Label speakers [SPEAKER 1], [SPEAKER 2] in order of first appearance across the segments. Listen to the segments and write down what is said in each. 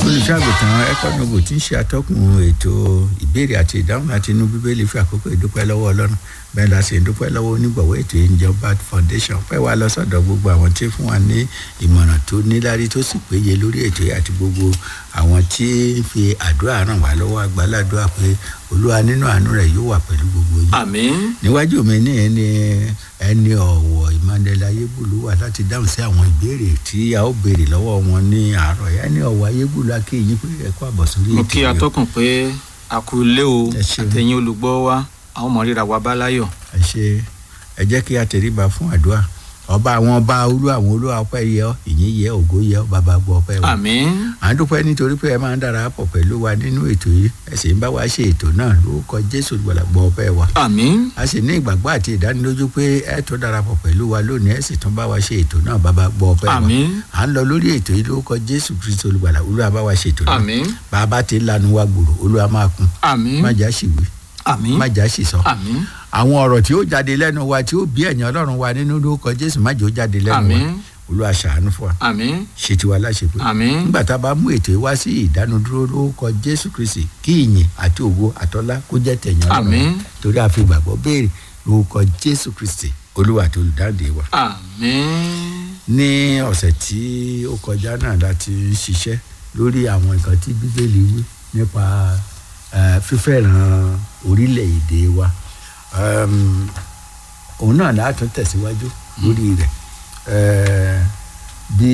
[SPEAKER 1] olùṣàgùtàn ẹkọnọbù tí ń ṣe atọ́kùn ètò ìbéèrè àti ìdáhùn láti inú bíbélì fi àkókò ìdúpẹ́ lọ́wọ́ ọlọ́run bẹ́ẹ̀ la sì ń dúpẹ́ lọ́wọ́ onígbọ̀wọ́ ètò ìjọba foundation pẹ́ wá lọ sọ́dọ̀ gbogbo àwọn tí fún wa ní ìmọ̀ràn tó níláárí tó sì péye lórí ètò yìí àti gbogbo àwọn tí ń fi àdúrà ràn wá lọ́wọ́ agbáládùá pé olúwa nínú àánú rẹ̀ yóò wà pẹ̀lú gbogbo yìí
[SPEAKER 2] àmín
[SPEAKER 1] níwájú mi ní ẹni ẹni ọ̀wọ̀ emmanuel ayébùlú wà láti dáhùn sí àwọn ìbéèrè tí a ó béèrè lọ́wọ́ wọn ní àárọ̀ yẹn ẹni ọ̀wọ̀ ayébùlú akéyìn pé ẹ̀kọ́ àbọ̀ sórí
[SPEAKER 2] mo
[SPEAKER 1] ètò
[SPEAKER 2] kí
[SPEAKER 1] yìí.
[SPEAKER 2] atọ́kùn pé a kú ilé o
[SPEAKER 1] Ẹ ṣeun.
[SPEAKER 2] àtẹ̀yìn olùgbọ́ wa àwọn ọmọ ríra wa bá láyọ̀
[SPEAKER 1] ẹ ṣe ẹ jẹ́ kí a tẹríba fún àdúrà ọba àwọn ọba olú àwọn olú ọpẹ́ yẹ ọ́ ìyìn yẹ ògo yẹ ọ́ bàbá gbọ́ ọpẹ́ wa
[SPEAKER 2] àmín
[SPEAKER 1] à ń dúpẹ́ nítorí pé ẹ máa ń darapọ̀ pẹ̀lú wa nínú ètò yìí ẹ sì ń bá wa ṣe ètò náà lórúkọ jésù gbọ́dọ̀ gbọ́ ọpẹ́ wa
[SPEAKER 2] àmín
[SPEAKER 1] a sì ní ìgbàgbọ́ àti ìdánilójú pé ẹ tó darapọ̀ pẹ̀lú wa lónìí ẹ sì tún bá wa ṣe ètò náà bàbá gbọ́ ọpẹ́ wa
[SPEAKER 2] àmín
[SPEAKER 1] à ń lọ lórí ètò yìí lórúkọ jésù kristu olùgbàlà olúwa bá wa ṣe ètò náà
[SPEAKER 2] àmín
[SPEAKER 1] bàbá ti lanu wa gbòòrò olúwa máa kún
[SPEAKER 2] àmín
[SPEAKER 1] má jà sí wí
[SPEAKER 2] àmín
[SPEAKER 1] má jà sí sọ
[SPEAKER 2] àmín
[SPEAKER 1] àwọn ọ̀rọ̀ tí ó jáde lẹ́nu wa tí ó bí ẹ̀yìn ọlọ́run wa nínú lórúkọ jésù má jẹ́ ó jáde lẹ́nu wa
[SPEAKER 2] àmín
[SPEAKER 1] olúwa ṣàánú fún wa
[SPEAKER 2] àmín
[SPEAKER 1] ṣe tiwa láṣepé
[SPEAKER 2] àmín
[SPEAKER 1] nígbà tá a bá mú ètò yìí wá sí ìdánudúró lórúkọ jésù kristi kí ìyìn àti ògo àtọlá kó jẹ́ tẹ̀yìn ọlọ́run
[SPEAKER 2] àmín
[SPEAKER 1] torí a fi gbàgbọ́ béèrè lórúkọ jésù kristi olúwa àti olùdáǹdè wa.
[SPEAKER 2] àmín
[SPEAKER 1] ní ọ̀sẹ̀ tí ó kọjá náà láti ń ṣiṣẹ́ lórí àwọn nǹkan tí bíbélì wí nípa eh, fífẹ́ràn orílẹ̀-èdè wa Em, òun náà láti tẹ̀síwájú lórí rẹ̀ Eh, bí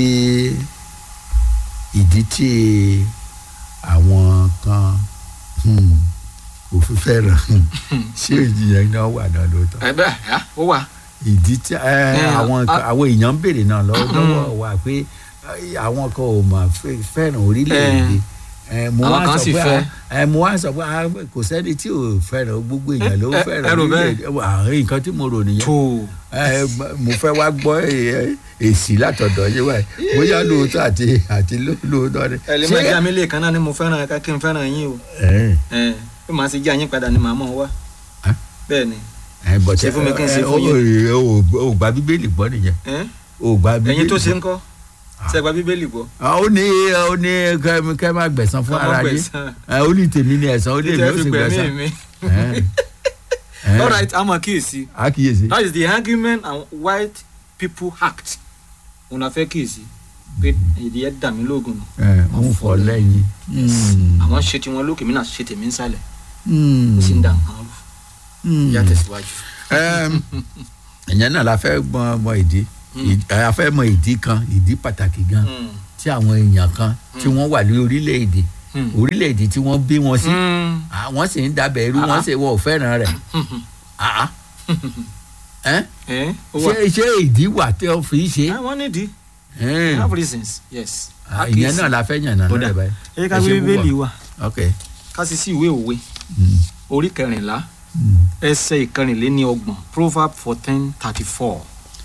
[SPEAKER 1] ìdí tí àwọn kan hmm, kò fi fẹ́ràn ṣé ìjìyàn náà wà náà lóòótọ́
[SPEAKER 2] ẹ bẹ́ẹ̀ yá ó wà
[SPEAKER 1] ìdí tí ẹ
[SPEAKER 2] Ẹ,
[SPEAKER 1] àwọn
[SPEAKER 2] a-
[SPEAKER 1] nǹkan- àwọn èèyàn ń béèrè náà lọ́wọ́ lọ́wọ́ wa pé ẹ, àwọn kan ò mà fẹ́- fẹ́ràn orílẹ̀-èdè ẹ, mo
[SPEAKER 2] Àwọn
[SPEAKER 1] wá
[SPEAKER 2] kan
[SPEAKER 1] sọ
[SPEAKER 2] sì
[SPEAKER 1] pé
[SPEAKER 2] fẹ́.
[SPEAKER 1] ẹ, mo wá sọ pé ah, kò sẹ́ni tí ò fẹ́ràn gbogbo èèyàn ló
[SPEAKER 2] Ẹ, ẹ,
[SPEAKER 1] fẹ́ràn
[SPEAKER 2] ẹ rò bẹ́ẹ̀?
[SPEAKER 1] orílẹ̀-èdè àwọn nǹkan tí mo rò nìyẹn
[SPEAKER 2] tó
[SPEAKER 1] ẹ, mo fẹ́ wá gbọ́ ẹ, èsì látọ̀dọ̀ yín wáyé bóyá lóòótọ́ àti àti ló- lóòótọ́ ni.
[SPEAKER 2] ẹ lè má jẹ́ àmì lè kan náà ni mo fẹ́ràn ká kí n fẹ́ràn yín o
[SPEAKER 1] ẹ,
[SPEAKER 2] ẹ bí màá ṣe jẹ́ àyín padà ni màá mọ̀ wá
[SPEAKER 1] Ẹ?
[SPEAKER 2] bẹ́ẹ̀ ni
[SPEAKER 1] ẹ, but,
[SPEAKER 2] Ṣe fún mi kí n ṣe
[SPEAKER 1] ẹ,
[SPEAKER 2] fún
[SPEAKER 1] ó- ó- ó- ó gba bíbélì gbọ́ nìyẹn
[SPEAKER 2] ẹ
[SPEAKER 1] ó gba bíbélì
[SPEAKER 2] ẹ̀yin tó ṣe
[SPEAKER 1] gbọ́.
[SPEAKER 2] ń kọ́ ṣe gba bíbélì gbọ́
[SPEAKER 1] Ah, ó ní ó ní kẹ́ kẹ́ máa gbẹ̀san fún
[SPEAKER 2] Ká má
[SPEAKER 1] ara yín
[SPEAKER 2] gbẹ̀san.
[SPEAKER 1] Ah, ó ní tèmi ní ẹ̀san ó lè mi
[SPEAKER 2] títẹ́
[SPEAKER 1] ó
[SPEAKER 2] fi
[SPEAKER 1] sì
[SPEAKER 2] gbẹ̀mí
[SPEAKER 1] gbẹ̀san.
[SPEAKER 2] mi
[SPEAKER 1] Ẹ̀, ẹ̀,
[SPEAKER 2] all right àmọ́ kíyèsí
[SPEAKER 1] àkíyèsí.
[SPEAKER 2] that is the argument and white people act òun la fẹ́ kíyèsí pé èdè yẹn dà mí lóògùn nù
[SPEAKER 1] Ẹ̀, ń fọ lẹ́yìn. Hmm,
[SPEAKER 2] àwọn ṣe tiwọn lókè mí náà ṣe tèmi ń sàlẹ̀
[SPEAKER 1] hmm,
[SPEAKER 2] ó sì ń dà nǹkan rú
[SPEAKER 1] hmm.
[SPEAKER 2] ìyá tẹ̀síwájú.
[SPEAKER 1] Ẹm, ìyẹn náà la fẹ́ mọ mọ ìdí Ìd- a fẹ́ mọ ìdí kan ìdí pàtàkì gan
[SPEAKER 2] Mm.
[SPEAKER 1] tí àwọn èèyàn kan tí wọ́n wà ní orílẹ̀-èdè
[SPEAKER 2] Mm.
[SPEAKER 1] orílẹ̀-èdè tí wọ́n bí wọn sí
[SPEAKER 2] Mm.
[SPEAKER 1] Ah, wọ́n sì ń dabẹ̀ irú wọ́n
[SPEAKER 2] Ah.
[SPEAKER 1] sì wọ́n ò fẹ́ràn rẹ̀. Ah, ah. Ẹ́,
[SPEAKER 2] ẹ ó wà
[SPEAKER 1] ṣé ṣé ìdí wà tí wọ́n fi ṣe.
[SPEAKER 2] Ah, wọ́n nídìí
[SPEAKER 1] Ẹ̀.
[SPEAKER 2] they have reasons yes.
[SPEAKER 1] Ah, ìyẹn náà la fẹ́ yàn náà
[SPEAKER 2] Ó dà.
[SPEAKER 1] lọ́dẹ̀ báyìí.
[SPEAKER 2] ẹ ká
[SPEAKER 1] Ẹ ṣe
[SPEAKER 2] gbé bíbélì
[SPEAKER 1] púpọ̀.
[SPEAKER 2] wa
[SPEAKER 1] ok.
[SPEAKER 2] ká sì sí ìwé òwe
[SPEAKER 1] Mm,
[SPEAKER 2] orí kẹrìnlá
[SPEAKER 1] mm.
[SPEAKER 2] ẹsẹ̀ ìkẹrìnléní ọgbọ̀n proverb fourteen thirty four.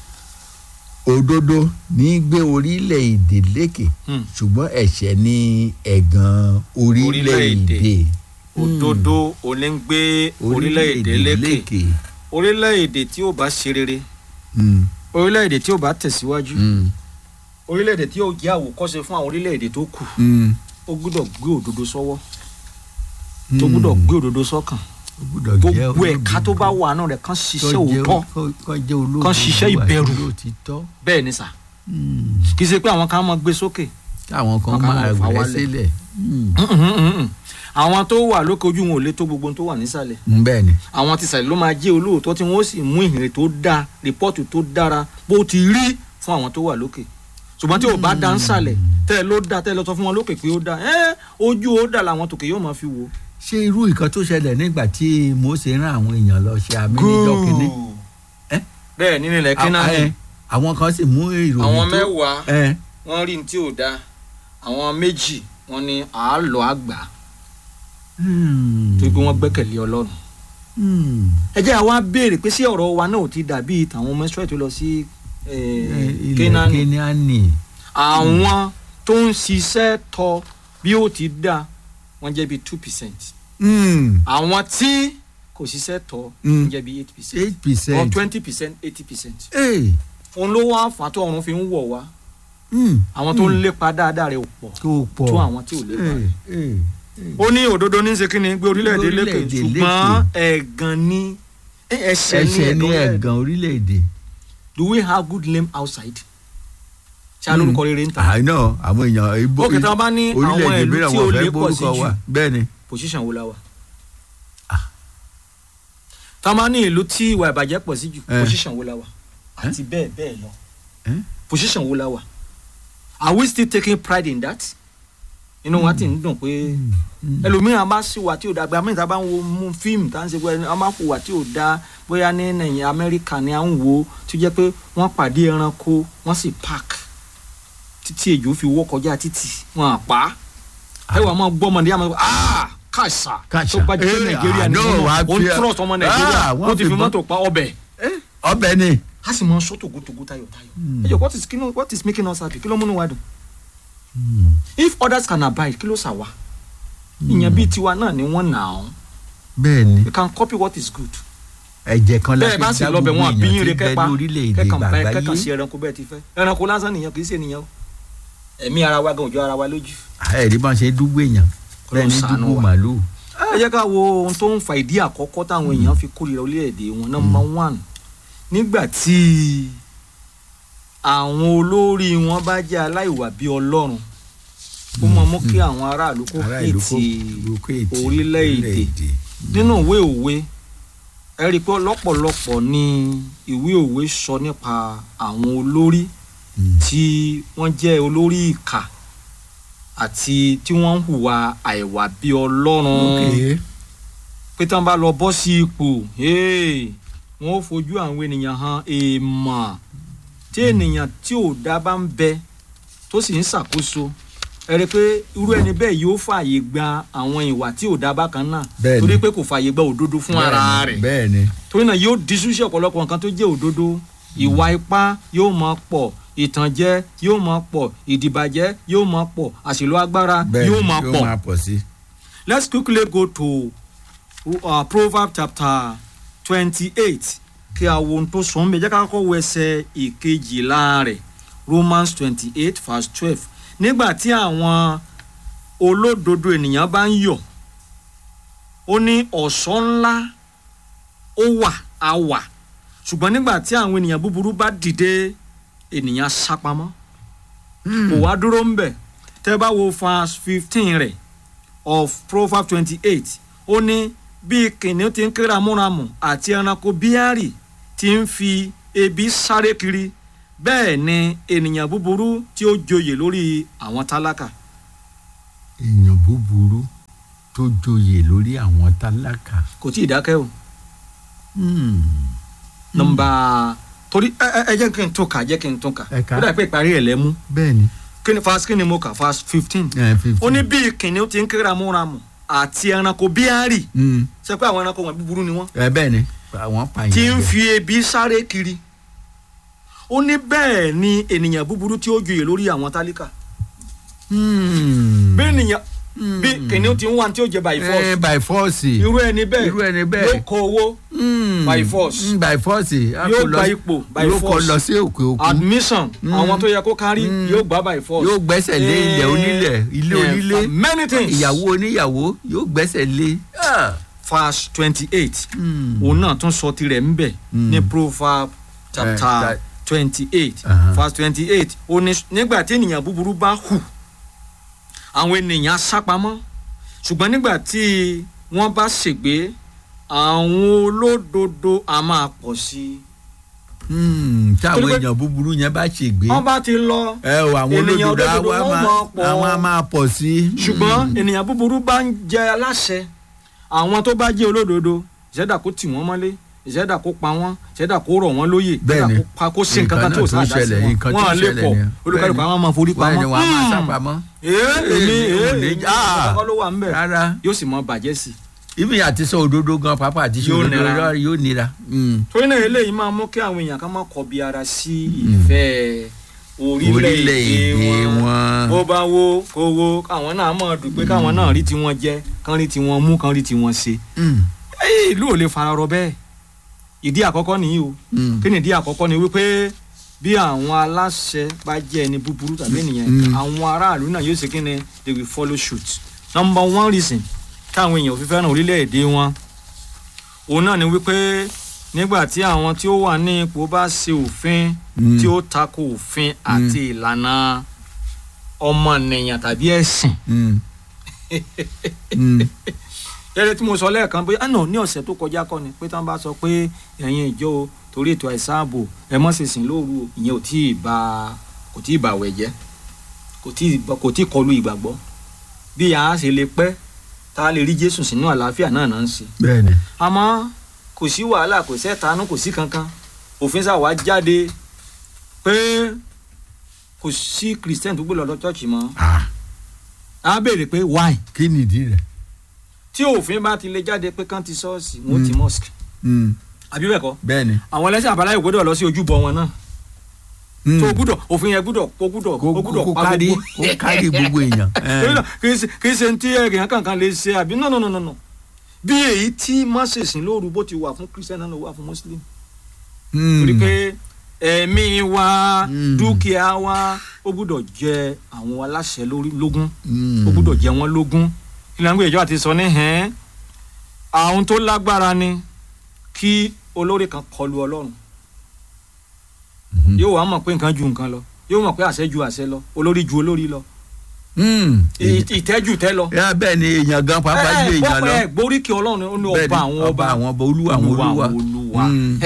[SPEAKER 1] òdodo ní í gbé orílẹ̀-èdè lékè ṣùgbọ́n ẹ̀ṣẹ̀ ní ẹ̀gàn orílẹ̀-èdè.
[SPEAKER 2] òdodo òní ń gbé orílẹ̀-èdè lékè orílẹ̀-èdè tí ó bá ṣe rere
[SPEAKER 1] Mm,
[SPEAKER 2] orílẹ̀-èdè tí ó bá tẹ̀síwájú
[SPEAKER 1] mm,
[SPEAKER 2] orílẹ̀-èdè tí ó jẹ́ àwòkọ́ṣe fún àwọn orílẹ̀-èdè tó kù
[SPEAKER 1] mm,
[SPEAKER 2] ó gbúdọ̀ gbé òdodo sọ́wọ́
[SPEAKER 1] mm.
[SPEAKER 2] tó gbúdọ̀ gbé òdodo sọ́kàn
[SPEAKER 1] Ó gbúdọ̀ jẹ́
[SPEAKER 2] gbogbo ẹ̀ka tó bá
[SPEAKER 1] olódodo.
[SPEAKER 2] wà náà rẹ̀ kán
[SPEAKER 1] Kó
[SPEAKER 2] ṣiṣẹ́
[SPEAKER 1] jẹ́-
[SPEAKER 2] òótọ́
[SPEAKER 1] kó- kó jẹ́ olódodo
[SPEAKER 2] Kán ṣiṣẹ́
[SPEAKER 1] àti
[SPEAKER 2] ìbẹ̀rù.
[SPEAKER 1] olótìtọ́.
[SPEAKER 2] bẹ́ẹ̀ ni sà
[SPEAKER 1] Mm.
[SPEAKER 2] kì í ṣe pé àwọn kan máa gbé sókè
[SPEAKER 1] káwọn kan
[SPEAKER 2] Kán máa
[SPEAKER 1] máa
[SPEAKER 2] fà
[SPEAKER 1] rẹ̀
[SPEAKER 2] wálẹ̀.
[SPEAKER 1] sílẹ̀. Mm.
[SPEAKER 2] àwọn tó wà lókè ojú wọn ò lè tó gbogbo ohun tó wà nísàlẹ̀
[SPEAKER 1] Mm, bẹ́ẹ̀ ni.
[SPEAKER 2] àwọn ti sàlẹ̀ ló máa jẹ́ olóòótọ́ tí wọ́n sì mú ìhìnrere tó dáa rìpọ́ọ̀tù tó dára bó ti rí fún àwọn tó wà lókè ṣùgbọ́n tí ò bá dá ń sàlẹ̀ tẹ́ ẹ ló dá tẹ́ ẹ lọ sọ fún wọn lókè pé ó dá ẹ́ ojú ó dà làwọn tòkè yóò máa fi wò.
[SPEAKER 1] ṣé irú nǹkan tó ṣẹlẹ̀ nígbà tí Mósè rán àwọn èèyàn lọ ṣe àmì níjọ́ kínní. Ẹ́?
[SPEAKER 2] bẹ́ẹ̀ nínú ilẹ̀ kínání
[SPEAKER 1] Ẹ, àwọn kan sì mú ìròyìn tó.
[SPEAKER 2] àwọn mẹ́wàá
[SPEAKER 1] ẹ
[SPEAKER 2] wọ́n rí ní tí ò dáa àwọn méjì wọ́n ní àálọ́ àgbà
[SPEAKER 1] Hmm.
[SPEAKER 2] tó pé wọ́n gbẹ́kẹ̀lé ọlọ́run.
[SPEAKER 1] Hmm.
[SPEAKER 2] ẹ jẹ́ àwa béèrè pé sí ọ̀rọ̀ wa náà ò ti dàbí tàwọn ọmọ Ísírẹ́lì tó lọ sí
[SPEAKER 1] Ẹ, ilẹ̀
[SPEAKER 2] kínání
[SPEAKER 1] Kénáánì.
[SPEAKER 2] àwọn tó ń ṣiṣẹ́ tọ bí ó ti dá wọ́n jẹ́ bí two percent
[SPEAKER 1] Hmm.
[SPEAKER 2] àwọn tí kò ṣiṣẹ́ tọ
[SPEAKER 1] Mm.
[SPEAKER 2] wọ́n jẹ́ bí eight percent
[SPEAKER 1] eight
[SPEAKER 2] or
[SPEAKER 1] percent.
[SPEAKER 2] twenty percent eighty percent
[SPEAKER 1] Hey.
[SPEAKER 2] òun ló wá fà tó ọ̀run fi ń wọ̀ wá
[SPEAKER 1] Hmm.
[SPEAKER 2] àwọn tó ń lépa dáadáa rẹ̀ ò pọ̀
[SPEAKER 1] kó o pọ̀
[SPEAKER 2] tó àwọn tí ò lépa rẹ̀.
[SPEAKER 1] Eh, eh, eh.
[SPEAKER 2] ó ní òdodo ní ṣe kí ni gbé orílẹ̀-èdè lékè
[SPEAKER 1] Orílẹ̀-èdè
[SPEAKER 2] ṣùgbọ́n ẹ̀gàn ni ẹ̀ṣẹ̀
[SPEAKER 1] ẹ̀ṣẹ̀ ní
[SPEAKER 2] ní ẹ̀gàn
[SPEAKER 1] ẹ̀gàn orílẹ̀-èdè.
[SPEAKER 2] do we have good name outside ṣá lórúkọ rere ń ta
[SPEAKER 1] àìná àwọn èèyàn ibo
[SPEAKER 2] ó kẹta bá ní àwọn
[SPEAKER 1] orílẹ̀-èdè
[SPEAKER 2] ìlú
[SPEAKER 1] mìíràn
[SPEAKER 2] tí
[SPEAKER 1] wọn
[SPEAKER 2] ó
[SPEAKER 1] fẹ́
[SPEAKER 2] lé pọ̀ sí
[SPEAKER 1] gbórúkọ
[SPEAKER 2] jù
[SPEAKER 1] wa bẹ́ẹ̀ ni.
[SPEAKER 2] position wo la wà
[SPEAKER 1] Ah.
[SPEAKER 2] tá a máa ní ìlú tí ìwà ìbàjẹ́ pọ̀ sí jù
[SPEAKER 1] Eh.
[SPEAKER 2] position wo la wà àti bẹ́ẹ̀ bẹ́ẹ̀ lọ
[SPEAKER 1] Eh?
[SPEAKER 2] position wo la wà are we still taking pride in that inú wa ti ń dùn pé ẹlòmíràn bá sì wà tí ò da gba mẹ́ta bá ń wo mú fíìmù tá à ń ṣe pé wọ́n bá kó wà tí ò da bóyá ní nàìjíríà amẹ́ríkà ni à ń wo tó jẹ́ pé wọ́n pàdé ẹranko wọ́n sì park títí èjò fi wọ́ kọjá títì wọ́n á pa á ẹ wà máa gbọ́ ọmọdé àmọ́ ah kàṣà
[SPEAKER 1] Kàṣà.
[SPEAKER 2] tó bá jẹ́ pé
[SPEAKER 1] Eh,
[SPEAKER 2] nàìjíríà ni
[SPEAKER 1] àná
[SPEAKER 2] wọ́n
[SPEAKER 1] wàá
[SPEAKER 2] ó ń
[SPEAKER 1] fi-
[SPEAKER 2] trust ọmọ nàìjíríà
[SPEAKER 1] Ah, wọ́n
[SPEAKER 2] wọ́n ti
[SPEAKER 1] fi
[SPEAKER 2] fi
[SPEAKER 1] bọ́-
[SPEAKER 2] mọ́tò pa ọbẹ̀
[SPEAKER 1] ọbẹ̀ ni.
[SPEAKER 2] a sì máa sọ tògótògó tayọ̀tayọ̀ ẹ jọ what is kí ló- what is making us happy kí ló múnú wa dùn if others can abide kí ló sà wá ìyẹn bíi tiwa náà ni wọ́n nà án
[SPEAKER 1] bẹ́ẹ̀ ni
[SPEAKER 2] we can copy what is good.
[SPEAKER 1] ẹ̀jẹ̀ kan la
[SPEAKER 2] bẹ́ẹ̀ bá
[SPEAKER 1] fi
[SPEAKER 2] sì
[SPEAKER 1] dá
[SPEAKER 2] lọ bẹ̀
[SPEAKER 1] gbogbo
[SPEAKER 2] wọ́n àbíyín
[SPEAKER 1] èèyàn
[SPEAKER 2] rẹ
[SPEAKER 1] tí bẹ
[SPEAKER 2] kẹ́pa
[SPEAKER 1] lórílẹ̀‐èdè
[SPEAKER 2] kẹ́kàn bá kẹ́kàn sí
[SPEAKER 1] gbàgbáyé.
[SPEAKER 2] ẹranko bẹ́ẹ̀ ti fẹ́ ẹranko lásán nìyẹn kì í ṣe nìyẹn o ẹ̀mí ara wa gan òjò ara wa lójú.
[SPEAKER 1] ẹ̀rí bá ń ṣe dúgbò èèyàn bẹ́ẹ̀ ni
[SPEAKER 2] ṣàánú
[SPEAKER 1] dúgbò
[SPEAKER 2] wa.
[SPEAKER 1] màlúù.
[SPEAKER 2] ẹ jẹ́ ká wo ohun tó ń fa ìdí àkọ́kọ́ táwọn èèyàn fi kórìíra orílẹ̀-èdè wọn number one nígbà tí àwọn olórí wọn bá jẹ́ aláìwà bíi ọlọ́run ó máa mú kí àwọn aráàlú kó
[SPEAKER 1] ará ìlú kó
[SPEAKER 2] hate
[SPEAKER 1] kó ètì
[SPEAKER 2] orílẹ̀-èdè nínú ìwé òwe ẹ rí i pé lọ́pọ̀lọpọ̀ ni ìwé òwe sọ nípa àwọn olórí
[SPEAKER 1] Mm.
[SPEAKER 2] tí wọ́n jẹ́ olórí ìkà àti tí wọ́n ń hùwà àìwà bí ọlọ́run
[SPEAKER 1] Okay.
[SPEAKER 2] pé tí wọ́n bá lọ bọ́ sí ipò hey, wọ́n ó fojú àwọn ènìyàn hàn èèmọ̀ tí ènìyàn tí ò dá bá ń bẹ tó sì ń ṣàkóso ẹ rí i pé irú ẹni bẹ́ẹ̀ yóò fààyè gba àwọn ìwà tí ò dá bákan náà
[SPEAKER 1] Bẹ́ẹ̀ni.
[SPEAKER 2] torí pé kò fààyè gba òdodo fún ara
[SPEAKER 1] Bẹ́ẹ̀ ni,
[SPEAKER 2] rẹ̀
[SPEAKER 1] bẹ́ẹ̀ ni
[SPEAKER 2] torí náà yóò diṣú sí ọ̀pọ̀lọpọ̀ nǹkan tó jẹ́ òdodo ìwà ipá yóò máa pọ̀ ìtànjẹ yóò máa pọ̀ ìdìbàjẹ́ yóò máa pọ̀ àṣìlò agbára
[SPEAKER 1] bẹ́ẹ̀
[SPEAKER 2] yóò
[SPEAKER 1] ni
[SPEAKER 2] máa
[SPEAKER 1] yóò
[SPEAKER 2] pọ̀.
[SPEAKER 1] máa pọ̀ sí.
[SPEAKER 2] let's quickly go to uh, proverbs chapter twenty-eight kí a wo ohun tó sọ ń bẹ jẹ́ ká kọ́kọ́ wo ẹsẹ̀ ìkejìlá rẹ̀ romans twenty-eight verse twelve nígbà tí àwọn olódodo ènìyàn bá ń yọ̀ ó ní ọ̀ṣọ́ ńlá ó wà á wà ṣùgbọ́n nígbà tí àwọn ènìyàn búburú bá dìde ènìyàn sápamọ́ kò wá dúró ń bẹ̀ tẹ́ bá wo verse fifteen rẹ̀ of proverbs twenty-eight ó ní bí kìnìún ti ń ké ramúramù àti ẹranko bíárì ti ń fi ebi sáré kiri bẹ́ẹ̀ ni ènìyàn búburú tí ó joyè lórí àwọn tálákà
[SPEAKER 1] èèyàn búburú tó joyè lórí àwọn tálákà.
[SPEAKER 2] kò tí ì dákẹ́ o
[SPEAKER 1] Hmm.
[SPEAKER 2] nọmba torí ẹ ẹ ẹ jẹ́ kí n tún kà jẹ́ kí n tún kà
[SPEAKER 1] Ẹ kà.
[SPEAKER 2] ó dà pé ìparí ẹ̀ lẹ́mú
[SPEAKER 1] bẹ́ẹ̀ ni
[SPEAKER 2] kí ni fast kí ni mo kà fast fifteen
[SPEAKER 1] ẹ fifty.
[SPEAKER 2] ó ní bí kìnìún ti ń ké ramúramù àti ẹranko bíárì
[SPEAKER 1] Hmm.
[SPEAKER 2] ṣe pé àwọn ẹranko wọn búburú ni wọ́n
[SPEAKER 1] ẹ bẹ́ẹ̀ ni àwọn pààyàn.
[SPEAKER 2] tí ń
[SPEAKER 1] jẹ.
[SPEAKER 2] fi ebi sáré kiri ó ní bẹ́ẹ̀ ni ènìyàn búburú tí ó joyè lórí àwọn tálíkà
[SPEAKER 1] Hmm.
[SPEAKER 2] bí ènìyàn
[SPEAKER 1] Hmm.
[SPEAKER 2] bí kìnìún ti ń wá tí ó jẹ by force
[SPEAKER 1] Eh, by force.
[SPEAKER 2] irú ẹni bẹ́ẹ̀
[SPEAKER 1] irú ẹni bẹ́ẹ̀.
[SPEAKER 2] yóò kó owó
[SPEAKER 1] Hmm.
[SPEAKER 2] by force.
[SPEAKER 1] Hmm, by force. A
[SPEAKER 2] Yóò
[SPEAKER 1] kò lọ-
[SPEAKER 2] gba ipò by
[SPEAKER 1] yóò kọ
[SPEAKER 2] force.
[SPEAKER 1] lọ sí òkè òkun.
[SPEAKER 2] admission
[SPEAKER 1] Mm.
[SPEAKER 2] àwọn tó yẹ kó kárí
[SPEAKER 1] Mm.
[SPEAKER 2] yóò gbà by force
[SPEAKER 1] yóò gbẹ́sẹ̀ lé ilẹ̀
[SPEAKER 2] Eh,
[SPEAKER 1] onílẹ̀ ilé
[SPEAKER 2] eh,
[SPEAKER 1] onílé
[SPEAKER 2] many things
[SPEAKER 1] ìyàwó oníyàwó yóò gbẹ́sẹ̀ lé. Ah.
[SPEAKER 2] verse twenty eight
[SPEAKER 1] Hmm.
[SPEAKER 2] òun náà tún sọ tirẹ̀ ń bẹ̀
[SPEAKER 1] Mm.
[SPEAKER 2] ní proverb chapter
[SPEAKER 1] ta-
[SPEAKER 2] twenty eight
[SPEAKER 1] Aha.
[SPEAKER 2] verse twenty eight ó ní nígbà tí ènìyàn búburú bá hù àwọn ènìyàn á sápamọ́ ṣùgbọ́n nígbà tí wọ́n bá ṣègbé àwọn olódodo á máa pọ̀ sí i.
[SPEAKER 1] Hmm, tí àwọn
[SPEAKER 2] Torí pé-
[SPEAKER 1] èèyàn búburú yẹn bá ṣègbé
[SPEAKER 2] wọ́n bá ti lọ
[SPEAKER 1] ẹ o àwọn
[SPEAKER 2] ènìyàn
[SPEAKER 1] olódodo
[SPEAKER 2] olódodo
[SPEAKER 1] àwa
[SPEAKER 2] wọ́n
[SPEAKER 1] máa
[SPEAKER 2] máa pọ̀.
[SPEAKER 1] àwọn á máa pọ̀ sí.
[SPEAKER 2] ṣùgbọ́n ènìyàn búburú bá ń jẹ aláṣẹ àwọn tó bá jẹ́ olódodo ìṣẹ́dá kó tì wọ́n mọ́lé ìṣẹ́dá kó pa wọ́n ìṣẹ́dá kó rọ̀ wọ́n lóyè
[SPEAKER 1] Bẹ́ẹ̀ni.
[SPEAKER 2] ìṣẹ́dá kó pa kó sí nǹkan kan tí ò sáà dá sí
[SPEAKER 1] ṣẹlẹ̀,
[SPEAKER 2] wọn
[SPEAKER 1] nǹkan tó
[SPEAKER 2] wọ́n á lè
[SPEAKER 1] ṣẹlẹ̀
[SPEAKER 2] pọ̀
[SPEAKER 1] nìyẹn.
[SPEAKER 2] olùkàlùkù
[SPEAKER 1] Bẹ́ẹ̀ni.
[SPEAKER 2] àwọn máa forí
[SPEAKER 1] wọ́n
[SPEAKER 2] pamọ́
[SPEAKER 1] ni wọ́n á máa
[SPEAKER 2] Hmm.
[SPEAKER 1] sápamọ́.
[SPEAKER 2] ee èmi ee
[SPEAKER 1] Èmi,
[SPEAKER 2] èmi
[SPEAKER 1] ah.
[SPEAKER 2] ọkọ ló wà ńbẹ̀
[SPEAKER 1] rárá
[SPEAKER 2] yóò sì mọ bàjẹ́ sí i
[SPEAKER 1] ibi àti sọ òdodo gan pápá àti sọ
[SPEAKER 2] Yóò
[SPEAKER 1] òdodo
[SPEAKER 2] nira.
[SPEAKER 1] rárá yóò nira. Hmm.
[SPEAKER 2] torí náà eléyìí máa mú kí àwọn èèyàn kan máa kọbi ara sí ìfẹ́ orílẹ̀-èdè
[SPEAKER 1] orílẹ̀-èdè
[SPEAKER 2] wọn
[SPEAKER 1] wọn.
[SPEAKER 2] bó bá wo kó wo káwọn náà máa dùn pé káwọn náà rí tiwọn jẹ kán rí tiwọn mú kán rí tiwọn ṣe
[SPEAKER 1] Hmm.
[SPEAKER 2] Ẹ́ẹ̀, ìlú ò lè fararọ bẹ́ẹ̀ ìdí àkọ́kọ́ nìyí o
[SPEAKER 1] Hmm.
[SPEAKER 2] kí ni ìdí àkọ́kọ́ ni wípé bí àwọn aláṣẹ bá jẹ́ ẹni búburú tàbí ènìyàn
[SPEAKER 1] Mm.
[SPEAKER 2] àwọn aráàlú náà yóò ṣe kí ni they will follow suit number one reason káwọn èèyàn ò fi fẹ́ràn orílẹ̀-èdè wọn òun náà ni wípé nígbà tí àwọn tí ó wà ní ipò bá ṣe òfin
[SPEAKER 1] Mm.
[SPEAKER 2] tí ó tako òfin àti ìlànà ọmọnìyàn tàbí ẹ̀sìn
[SPEAKER 1] Mm. Mm.
[SPEAKER 2] ẹrẹ tí mo sọ lẹ́ẹ̀kan pé àná ní ọ̀sẹ̀ tó kọjá kọ́ ni pé tí wọ́n bá sọ pé ẹ̀yin ìjọ o torí ètò àìsàn ààbò ẹ mọ́ ṣèṣìn lóru o ìyẹn ò tí ì ba kò tí ì bà wẹ̀ jẹ́ kò tí ì kò tí ì kọlu ìgbàgbọ́ bí a ṣe lè pẹ́ tá a lè rí Jésù sínú àlàáfíà náà náà ń ṣe
[SPEAKER 1] bẹ́ẹ̀ni
[SPEAKER 2] àmọ́ kò sí wàhálà kò sẹ́tanú kò sí kankan òfin sá wá jáde pé kò sí Christian tó gbé lọ́dọ̀ chọ́ọ̀chì mọ́
[SPEAKER 1] ah
[SPEAKER 2] a béèrè pé why
[SPEAKER 1] kí nìdí rẹ̀
[SPEAKER 2] tí òfin bá ti lè jáde pé kán ti ṣọ́ọ̀ṣì wọn ó ti mosque
[SPEAKER 1] Mm.
[SPEAKER 2] àbí bẹ́ẹ̀ kọ́
[SPEAKER 1] bẹ́ẹ̀ni
[SPEAKER 2] àwọn ẹlẹ́sìn àbáláyé gbọ́dọ̀ lọ sí ojúbọ wọn náà
[SPEAKER 1] Mm.
[SPEAKER 2] tó o gbúdọ̀ òfin yẹn gbúdọ̀ kó gbúdọ̀
[SPEAKER 1] kó
[SPEAKER 2] kó gbúdọ̀
[SPEAKER 1] kó
[SPEAKER 2] pa
[SPEAKER 1] kárí
[SPEAKER 2] gbogbo
[SPEAKER 1] kó kárí gbogbo èèyàn
[SPEAKER 2] torí náà kì í ṣe kì í ṣe ti ẹ̀rìn kankan lè ṣe àbí no no no no no bí èyí tí mọ́sẹ̀sìn lóru bó ti wà fún christian náà ló wà fún muslim
[SPEAKER 1] Mm.
[SPEAKER 2] torí pé ẹ̀mí wa
[SPEAKER 1] Mm.
[SPEAKER 2] dúkìá wa ó gbúdọ̀ jẹ àwọn aláṣẹ lórí lógún
[SPEAKER 1] Mm.
[SPEAKER 2] ó gbúdọ̀ jẹ wọ́n lógún ìlànà ìjọ àti sọ ní hẹ́n àwọn tó lágbára ni kí olórí kan kọlu ọlọ́run
[SPEAKER 1] Mhm.
[SPEAKER 2] yóò wá mọ̀ pé nǹkan ju nǹkan lọ yóò mọ̀ pé àṣẹ ju àṣẹ lọ olórí ju olórí lọ
[SPEAKER 1] Mm.
[SPEAKER 2] ì- ìtẹ́ ju tẹ́ lọ.
[SPEAKER 1] yà bẹ́ẹ̀ ni èèyàn gan pàápàá ju èèyàn lọ
[SPEAKER 2] ẹ gboríkì ọlọ́run ó ní
[SPEAKER 1] Bẹ́ẹ̀
[SPEAKER 2] ọba
[SPEAKER 1] ni,
[SPEAKER 2] àwọn ọba
[SPEAKER 1] àwọn ọba olúwa àwọn olúwa
[SPEAKER 2] olúwa.
[SPEAKER 1] Mm.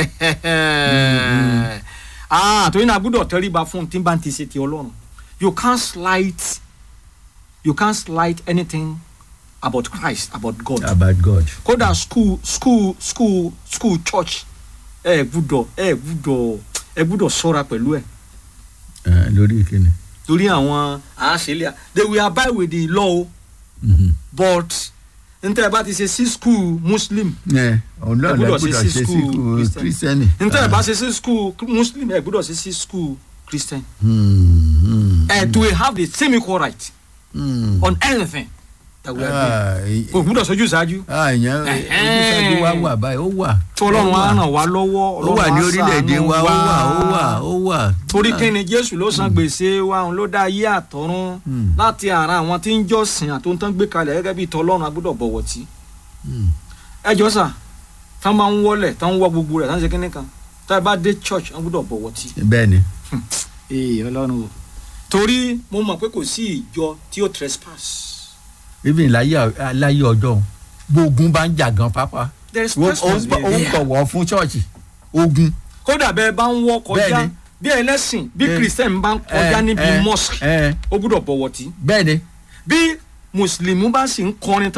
[SPEAKER 2] ah torí náà a gbọ́dọ̀ tẹríba fún tí n bá ti ṣe ti ọlọ́run you can't slight you can't slight anything about Christ about God
[SPEAKER 1] about God
[SPEAKER 2] kódà school school school school church ẹ gbọ́dọ̀ ẹ gbọ́dọ̀ ẹ gbọ́dọ̀ ṣọ́ra pẹ̀lú ẹ
[SPEAKER 1] Eh, lórí ìkíni.
[SPEAKER 2] torí àwọn àṣẹlẹ they will abide with the law
[SPEAKER 1] Mhm.
[SPEAKER 2] but ntẹ bá ti ṣe sí school muslim
[SPEAKER 1] ẹ òun náà
[SPEAKER 2] Ẹ
[SPEAKER 1] lè
[SPEAKER 2] gbọ́dọ̀
[SPEAKER 1] gbọ́dọ̀
[SPEAKER 2] ṣe sí
[SPEAKER 1] ṣe sí
[SPEAKER 2] school
[SPEAKER 1] kú
[SPEAKER 2] Christian.
[SPEAKER 1] kírísítẹ́nì.
[SPEAKER 2] ntẹ bá ṣe sí school muslim ẹ gbọ́dọ̀ ṣe sí school christian
[SPEAKER 1] Hmm,
[SPEAKER 2] ẹ to have the same equal right
[SPEAKER 1] hmm.
[SPEAKER 2] on anything that we are doing
[SPEAKER 1] Ah, ì-
[SPEAKER 2] kò gbọ́dọ̀ sojú ṣáájú
[SPEAKER 1] ah, ìyẹn
[SPEAKER 2] Ẹ̀hẹ́n.
[SPEAKER 1] ojúṣàjú wa wà báyìí ó wà.
[SPEAKER 2] tí ọlọ́run
[SPEAKER 1] Ó
[SPEAKER 2] á
[SPEAKER 1] wà.
[SPEAKER 2] ràn wá lọ́wọ́
[SPEAKER 1] ó wà
[SPEAKER 2] Ọlọ́run
[SPEAKER 1] ní
[SPEAKER 2] á
[SPEAKER 1] orílẹ̀-èdè
[SPEAKER 2] ṣàánú
[SPEAKER 1] wa ó wà ó wà ó wà.
[SPEAKER 2] torí kí ni jésù ló san gbèsè wa òun ló dá ayé àtọ̀run
[SPEAKER 1] Hmm.
[SPEAKER 2] láti ara àwọn tí ń jọ́sìn àtúntàn gbé kalẹ̀ gẹ́gẹ́ bí tọlọ́run a gbọ́dọ̀ bọ̀wọ̀ tí.
[SPEAKER 1] Hmm.
[SPEAKER 2] ẹ jọ sà tán bá ń wọlé tán ń wọ gbogbo rẹ̀ tán ń ṣe kíní kan tá ẹ bá dé church wọn gbọ́dọ̀ bọ̀wọ̀ tí.
[SPEAKER 1] bẹ́ẹ̀ ni.
[SPEAKER 2] ee ọlọ́run o torí mo mọ̀ pé kò sí ìjọ tí ó trespass.
[SPEAKER 1] even láyé láyé ọjọ́ gbógun bá ń jà gan pápá.
[SPEAKER 2] there is
[SPEAKER 1] ó
[SPEAKER 2] trespass
[SPEAKER 1] ó ń bọ̀wọ̀ fún ṣọ́ọ̀ṣì ogun.
[SPEAKER 2] kódà bẹ́ẹ̀ bá ń wọ kọjá
[SPEAKER 1] Bẹ́ẹ̀ni.
[SPEAKER 2] bí ẹlẹ́sìn bí
[SPEAKER 1] Eh.
[SPEAKER 2] christian bá ń kọjá
[SPEAKER 1] Eh,
[SPEAKER 2] níbi
[SPEAKER 1] eh,
[SPEAKER 2] mosque
[SPEAKER 1] eh,
[SPEAKER 2] ó gbọ́dọ̀ bọ̀wọ̀ tí.
[SPEAKER 1] bẹ́ẹ̀ ni.
[SPEAKER 2] bí mùsùlùmí bá sì ń kọrin